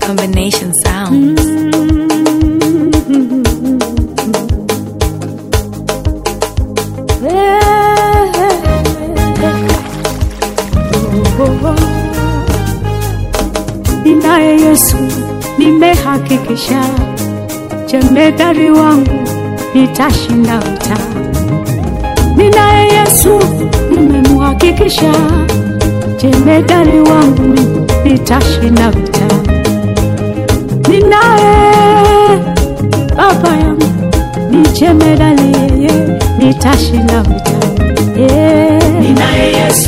Combination sounds. Ninaye Yesu, nimehakikisha jemedari wangu nitashinda vita. Ninaye Yesu, nimemhakikisha jemedari wangu nitashinda vita. Ninaye baba yangu ni jemedari, yeye nitashinda vita. Yeah. Ninaye Yesu